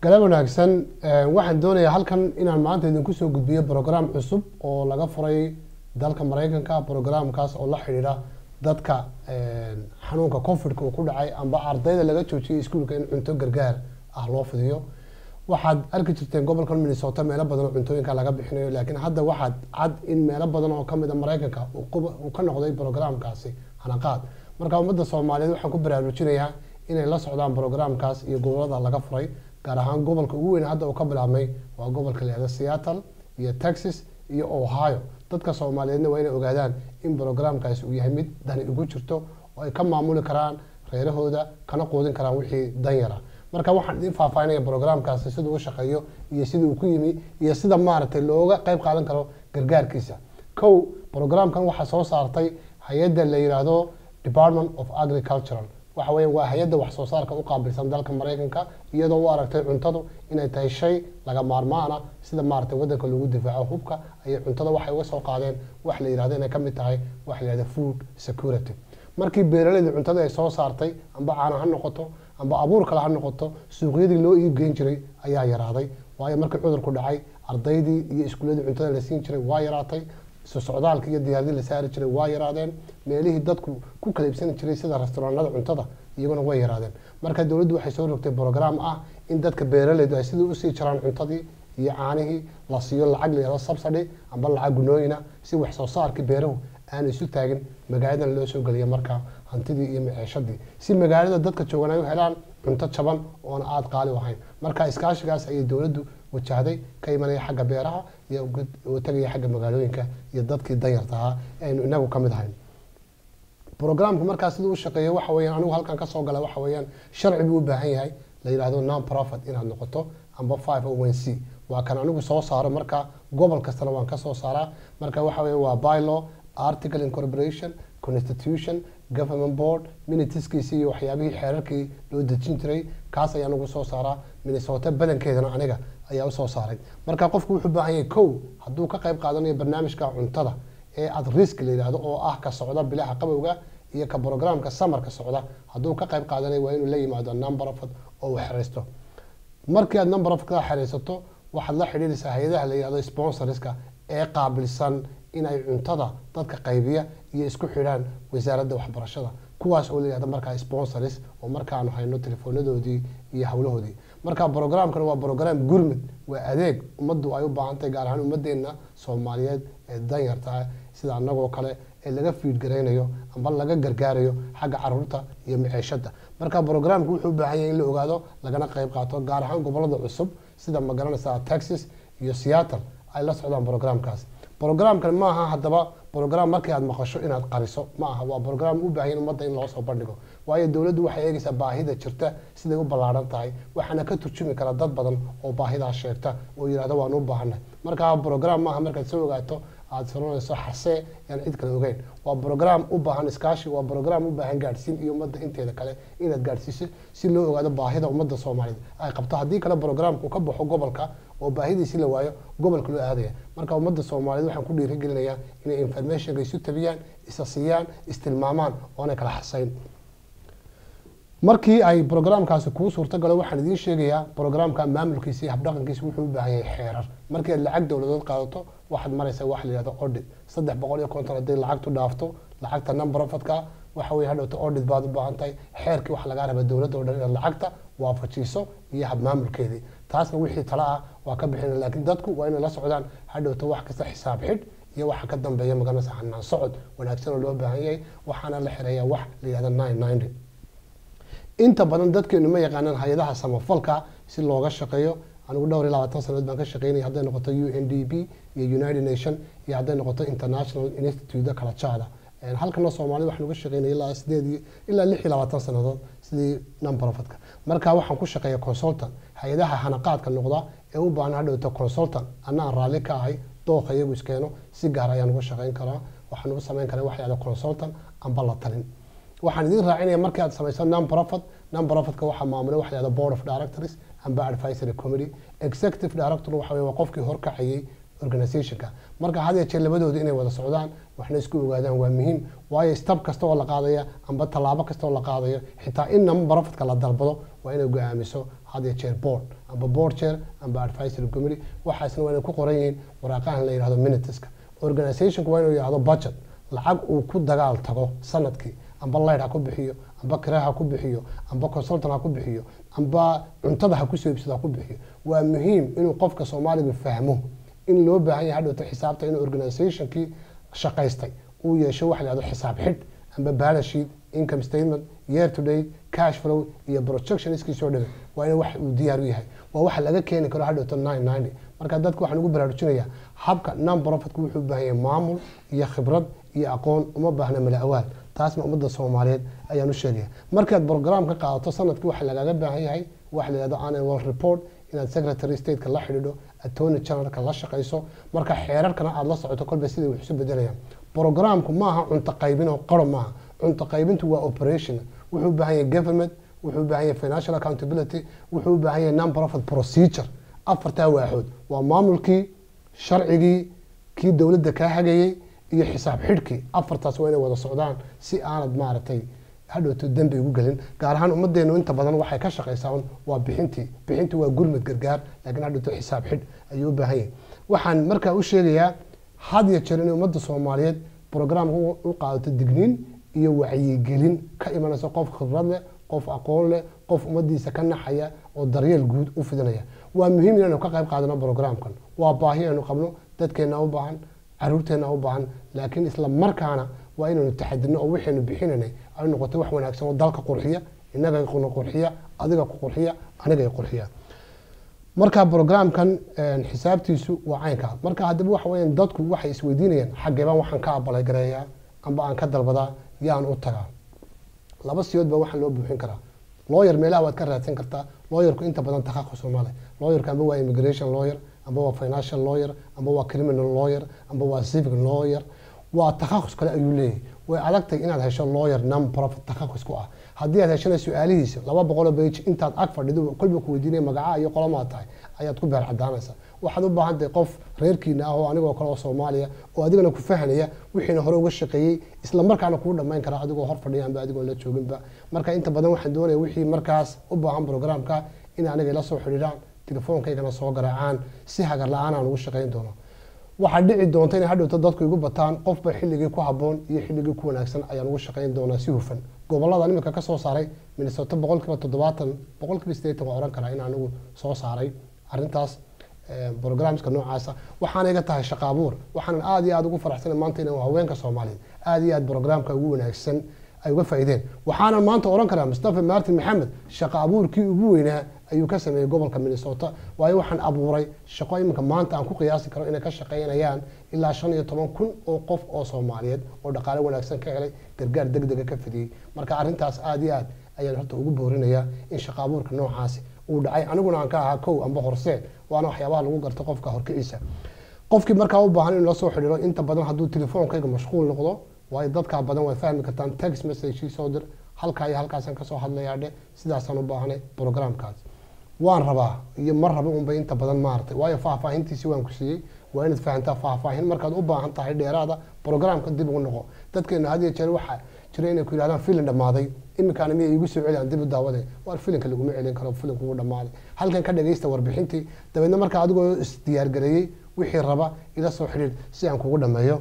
galab wanaagsan waxaan doonayaa halkan inaan maanta idinku soo gudbiyo brograam cusub oo laga furay dalka mareykanka brograamkaas oo la xidhiidha dadka xanuunka covidka uu ku dhacay amba ardayda laga joojiyay iskuulka in cunto gargaar ah loo fidiyo waxaad arki jirteen gobolkan minnesota meelo badan oo cuntooyinka laga bixinayo laakiin hadda waxaad cad in meelo badan oo kamid a mareykanka uu ka noqday brograamkaasi hanaqaad marka ummadda soomaaliyeed waxaan ku baraarujinayaa inay la socdaan brograamkaas iyo gobolada laga furay gaar ahaan gobolka ugu weyn hadda uu ka bilaabmay waa gobolka leeda seattle iyo texas iyo ohio dadka soomaaliyeedna waa inay ogaadaan in brograamkaasi uu yahay mid dani ugu jirto oo ay ka maamuli karaan reerahooda kana quudin karaan wixii danyara marka waxaan idin faahfaahinaya brograamkaasi siduu u shaqeeyo iyo sida uu ku yimi iyo sida maaragtay looga qeyb qaadan karo gargaarkiisa kow brograamkan waxaa soo saartay hay-adda la yidhaahdo department of agricultural waxa weya waa hay-adda wax soo saarka u qaabilsan dalka mareykanka iyadoo u aragtay cuntadu inay tahay shay laga maarmaana sida maaragtay wadanka lagu difaaco hubka ayay cuntada waxay uga soo qaadeen wax la yihahdo inay kamid tahay wax la yihahdo food security markii beeraleyda cuntada ay soo saartay amba caana ha noqoto amba abuur kale ha noqoto suuqyadii loo iibgeyn jiray ayaa yaraaday waayo markii cudurku dhacay ardaydii iyo iskuuladii cuntada la siin jiray waa yaraatay socdaalka iyo diyaaradii la saari jiray waa yaraadeen meelihii dadku ku kala iibsani jiray sida restaraanada cuntada iyaguna way yaraadeen marka dowladdu waxay soo rogtay brograam ah in dadka beeraleydu ay sidii usii jiraan cuntadii iyo caanihii la siiyo lacag layihahdo subsidy amba lacag gunooyina si wax soo saarkii beeruhu aanu isu taagin magaaladan loo soo geliya marka hantidii iyo maciishadii si magaalada dadka joogan ay u helaan cunto jaban oona aada qaali u ahayn marka iskaashigaas ayay dowladdu wajahday ka imanaya xagga beeraha iyo tagaya xagga magaalooyinka iyo dadkii danyarta ahaa aynu inagu kamid ahayn brograamka markaa siduu u shaqeeyo waxa weyaan anigu halkan kasoo gala waxa weyaan sharci buu u baahan yahay la yidhahdo non profit inaad noqoto amba five o one c waa kan anigu soo saaro marka gobol kastana waan kasoo saaraa marka waxa wey waa bylaw article incorporation constitution government board minitiskiisii iyo waxyaabihii xeerarkii loo dejin jiray kaas ayaa nagu soo saaraa minnesota badankeedana aniga ayaa usoo saaray marka qofku wuxuu baahan yahay kow hadduu ka qayb qaadanayo barnaamijka cuntada ee at risk la yidhahdo oo ah ka socda bilaha qabowga iyo ka brograamka samarka socda hadduu ka qayb qaadanayo waa inuu la yimaado number of oo uu xeraysto markii aad number of ka xeraysato waxaad la xidhiiraysaa hay-adaha la yidhahdo sponsorska ee qaabilsan inay cuntada dadka qaybiya iyo isku xidhaan wasaaradda waxbarashada kuwaas oo la yihahdo markaa sponsors oo markaanu hayno telefoonadoodii iyo howlahoodii marka brograamkan waa brograam gurmud waa adeeg ummaddu ay u baahantahay gaar ahaan ummadeena soomaaliyeed ee danyarta sida anagoo kale ee laga fiidgaraynayo amba laga gargaarayo xagga caruurta iyo maciishada marka brograamku wuxuu u baahan yahay in la ogaado lagana qayb qaato gaar ahaan gobolada cusub sida magaranaysa texas iyo seattle ay la socdaan brograamkaas brograamkan maaha hadaba brograam markii aad maqasho inaad qariso ma aha waa brograam u baahan ummadda in loo soo bandhigo waayo dowladdu waxay eegaysaa baahida jirta siday u ballaaran tahay waxaana ka turjumi kara dad badan oo baahidaas sheegta oo yihahdo waan u baahanay marka brograam maaha markaad soo ogaato aada soranayso xasee yaan cid kale ogeyn waa brograam u baahan iskaashi waa brograam u baahan gaadhsiin iyo ummadda inteeda kale inaad gaadhsiiso si loo ogaado baahida ummadda soomaaliyeed ay qabto haddii kale brograamku ka baxo gobolka oo baahidiisi la waayo gobolka loo aadaya marka ummadda soomaaliyeed waxaan ku dhiirigelinayaa inay informationka isu tabiyaan isa siiyaan istilmaamaan oonay kala xasayn markii ay brograamkaasi kuu suurtagalo waxaan idiin sheegayaa brograamka maamulkiisa iyo habdhaqankiisa wuxuu u baahan yahay xeerar markii aad lacag dowladood qaadato waxaad maraysaa waxa la yihahdo audit saddex boqol iyo konton hadday lacagtu dhaafto lacagta numberofadka waxa weye hadhowta audit baad u baahan tahay xeerkii waxa lagaa raba dowladda o dhan inaad lacagta waafajiso iyo habmaamulkeedii taasna wixii tala ah waa ka bixina laakiin dadku waa inay la socdaan hadhowta wax kasta xisaab xidh iyo waxa ka dambeeya magaranaysa hanaan socod wanaagsan oo loo baahan yahay waxaana la xireeyaa wax la yihahdo nine ninety inta badan dadkeenu ma yaqaanaan hay-adaha samafalka si looga shaqeeyo anigu dhowr iyo labaatan sanadood baan ka shaqeynaya hadday noqoto u n d b iyo united nation iyo hadday noqoto international institute kala jaada halkana soomaalida waxaan uga shaqeynaya ilaa sideed ilaa lix iyo labaatan sanadood sidii numberofadka marka waxaan ku shaqeeya consultant hay-adaha hanaqaadka noqda ee u baahan hadhowta consultant anaan raalli ka ahay dooqa iyagu iskeeno si gaar ayaan uga shaqeyn karaa waxaan uga sameyn karaa waxa yahda consultant amba la talin waxaan idin raacinaya markii aad samayso non profit non profitka waxaa maamula waxa yahda board of directors amba advisory committee executive director waxa weye waa qofkii horkacayay organizationka marka had iyo jeer labadooda inay wada socdaan waxna isku ogaadaan waa muhiim waayo stab kasta oo la qaadaya amba tallaabo kasta oo la qaadayo xitaa in non profitka la dalbado waa inay go-aamiso had iyo jeer board amba board chair amba advisory committee waxaasna waa inay ku qoran yihiin waraaqahan la yidhahdo minuteska organizationku waa inuu yidhahdo budget lacag uu ku dagaal tago sanadkii amba light ha ku bixiyo amba kira ha ku bixiyo amba consultant ha ku bixiyo amba cuntada ha kusoo iibsado ha ku bixiyo waa muhiim inuu qofka soomaaliga fahmo in loo baahan yahay hadhowta xisaabta inuu organizationkii shaqaystay uu yeesho waxa la yihahdo xisaab xidh amba balance sheet income statement year to date cash flow iyo projection iskiisoo dhabe waa in wax uu diyaar u yahay waa waxa laga keeni karo hadhowta nine ninety marka dadka waxaan ugu baraarujinayaa habka non profitku wuxuu u baahan yahay maamul iyo khibrad iyo aqoon uma baahna mala awaal taasna ummadda soomaaliyeed ayaan u sheegaya markaad program ka qaadato sanadkii waxaa lagaaga baahan yahay waxa la yihahdo annual report inaad secretary stateka la xidhiidho attorney generalka la shaqayso marka xeerarkana aada la socoto kolba siday wax isu bedelayaan programku maaha cunto qaybin oo qaro maaha cunto qaybintu waa operation wuxuu u baahan yahay government wuxuu u baahan yahay financial accountability wuxuu u baahan yahay non profit procedure afartaa waaxood waa maamulkii sharcigii kii dowladda kaa hagayey iyo xisaab xidhkii afartaas waa inay wada socdaan si aanad maaragtay hadhowto dembi ugu gelin gaar ahaan ummadeenu inta badan waxay ka shaqaysaa un waa bixintii bixintii waa gurmad gargaar laakiin hadhowto xisaab xidh ayuu u baahan yahay waxaan markaa u sheegayaa had iyo jeer inay ummadda soomaaliyeed programka u qaadato digniin iyo wacyigelin ka imanaysa qof khibrad leh qof aqoon leh qof ummadiisa ka naxaya oo daryeel guud u fidinaya waa muhiim inaynu ka qayb qaadano programkan waa baahi aynu qabno dadkeena u baahan caruurteena u baahan laakiin isla markaana waa inaynu taxadino oo waxaynu bixinanay ay noqoto wax wanaagsan oo dalka qurxiya inaga qurxiya adiga ku qurxiya aniga qurxiya marka programkan xisaabtiisu waa caynkaa marka haddaba waxa weeyaan dadku waxay isweydiinayaan xageebaan waxaan ka abalay gareeyaa amba aan ka dalbadaa yaan u tagaa laba siyood baa waxaan loo buuxin karaa lawyer meelaha waad ka raadsan kartaa lawyerku inta badan takhasus ma leh lawyerka amba waa immigration lawyer amba waa financial lawyer amba waa criminal lawyer amba waa civic lawyer waa takhasus kale ayuu leeyahay way adagtay inaad hesho lawyer non profit takhasus ku ah haddii aad heshana su-aalihiisa laba boqoloo bage intaad ag fadhido kolba ku weydiinaya magaca iyo qolomaa tahay ayaad ku beer cadaanaysaa waxaad u baahan tahay qof reerkiina ah oo anigoo kale oo soomaaliya oo adigana ku fahanaya wixiina hore uga shaqeeyey isla markaana kuu dhammayn kara adigoo hor fadhiya amba adigoo la jooginba marka inta badan waxaan doonaya wixii markaas u baahan programka in aniga ila soo xidhiidhaan telefoonkaygana soo garaacaan si hagar la-aan aan ugu shaqayn doono waxaa dhici doonta inay hadhowto dadku igu bataan qofba xilligii ku haboon iyo xilligii ku wanaagsan ayaan ugu shaqayn doonaa si hufan gobolada imika ka soo saaray minnesota boqolkiiba toddobaatan boqolkiiba sideetan waa ohan karaa in anigu soo saaray arrintaas programska noocaasa waxaana iga tahay shaqa abuur waxaanan aada iyo aada ugu faraxsana maanta inaan haweenka soomaaliyeed aada iyo aada programka ugu wanaagsan ay uga faa'iideen waxaanan maanta oran karaa mustafa martin maxamed shaqa abuurkii ugu weynaa ayuu ka sameeyey gobolka minnesota waayo waxaan abuuray shaqo iminka maanta aan ku qiyaasi karo inay ka shaqaynayaan ilaa shan iyo toban kun oo qof oo soomaaliyeed oo dhaqaale wanaagsan ka helay gargaar deg dega ka fidiyey marka arrintaas aada iyo aad ayaan horta ugu boorinayaa in shaqa abuurka noocaasi uu dhacay aniguna aan ka ahaa kow amba horseen waana waxyaabaha lagu garto qofka horkiciisa qofkii markaa u baahan in la soo xidhiiro inta badan hadduu telefoonkayga mashquul noqdo waayo dadkaa badan way fahmi kartaan text message soo dir halkaa iyo halkaasaan kasoo hadlayaa dhe sidaasaan u baahanay programkaas waan rabaa iyo ma raba unbay inta badan maaragtay waayo faahfaahintiisi waan ku siiyey waa inaad fahantaa faahfaahin markaad u baahan tahay dheeraada programka dib ugu noqo dadkeena had iyo jeer waxaa jira inay ku yidhahdaan filin dhammaaday iminkaana miyay iigu soo celiyaan dib u daawade waar filinka laguma celin karo filinku wuu dhammaaday halkan ka dhagaysta warbixintii dabeedna markaa adigoo isdiyaargareeyey wixii raba ila soo xidhiir si aan kugu dhammeeyo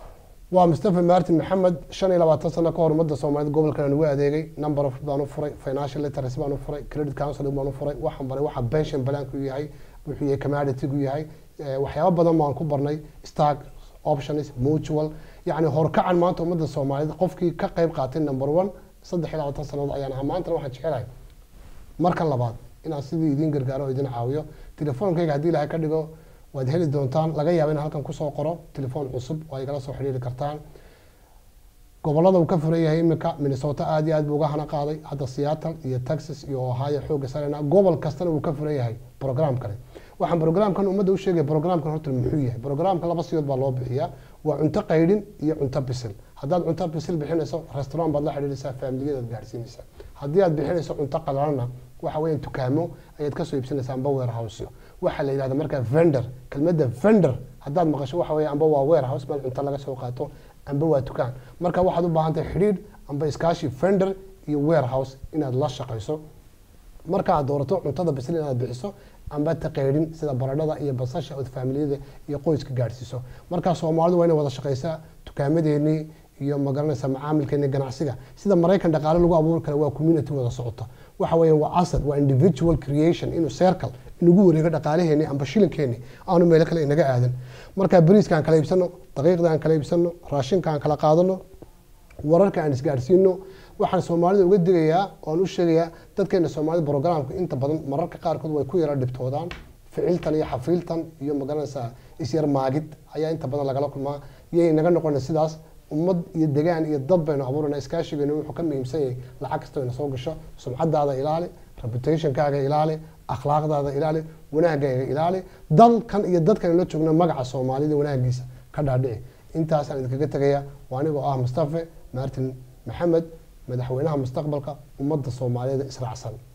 waa mustafa martin maxamed shan iyo labaatan sano ka hor ummadda soomaaliyeed gobolkan aan ugu adeegay number of baan u furay financial literacy baan u furay credit counseling baan u furay waxaan baray waxa pension planku yahay wuxuu yahay commoditygu yahay waxyaabo badan baan ku barnay stock options mutual yacni horkacan maanta ummadda soomaaliyeed qofkii ka qayb qaatay number one saddex iyo labaatan sannadood ayaan ahaa maantana waxaan jecelahay marka labaad inaan sidii idiin gargaaro oo idin caawiyo telefoonkayga haddii ilahay ka dhigo waad heli doontaan laga yaaba in halkan kusoo qoro telefoon cusub oo ay kala soo xidhiiri kartaan gobolada uu ka furan yahay iminka minnesota aada iyo aad buu uga hana qaaday hadda seattle iyo texas iyo ohio xooga sarena gobol kastana uu ka furan yahay programkani waxaan programkan ummadda u sheegaya programkan horta muxuu yahay programka laba siyood baa loo bixiyaa waa cunto qaydhin iyo cunto bisil haddaad cunto bisil bixinayso restaurant baad la xidhiiraysaa faamiliyadaad gaadhsiinaysaa haddii aad bixinayso cunto qalalana waxa weeyaan dukaamo ayaad kasoo iibsanaysaa amba warehouse waxaa la yidhahda markaa vendor kelmadda vendor haddaad maqasho waxa weeye amba waa warehouse meel cunto laga soo qaato amba waa dukaan marka waxaad u baahan tahay xidhiidh amba iskaashi vendor iyo warehouse inaad la shaqayso marka aad doorato cuntada bisil inaad bixiso amba taqeydhin sida baradhada iyo basasha ood faamiliyada iyo qoyska gaadhsiiso markaa soomaalidu waa inay wada shaqaysaa dukaamadeenii iyo magaranaysa macaamilkeeni ganacsiga sida maraykan dhaqaale lagu abuuri kara waa community wada socota waxa weeye waa asad waa individual creation inuu circle inagu wareego dhaqaalaheeni amba shilinkeeni aanu meelo kale inaga aadan markaa bariiska aan kala iibsano daqiiqda aan kala iibsano raashinka aan kala qaadano wararka aan isgaadhsiino waxaan soomaalida uga digayaa oan u sheegayaa dadkeena soomaalida programka inta badan mararka qaarkood way ku yara dhibtoodaan ficiltan iyo xafiiltan iyo magaranaysaa isyar maagid ayaa inta badan lagala kulmaa yay naga noqona sidaas ummad iyo degaan iyo dad baynu abuurana iskaashigeenu wuxuu ka muhiimsan yahay lacag kastoo ina soo gasho sumcadaada ilaali reputationkaaga ilaali akhlaaqdaada ilaali wanaagaaga ilaali dalkan iyo dadkan la joogna magaca soomaalida wanaagiisa ka dhaadhici intaasaan idinkaga tegaya waa anigoo ah mustafe martin maxamed madaxweynaha mustaqbalka ummadda soomaaliyeed israacsan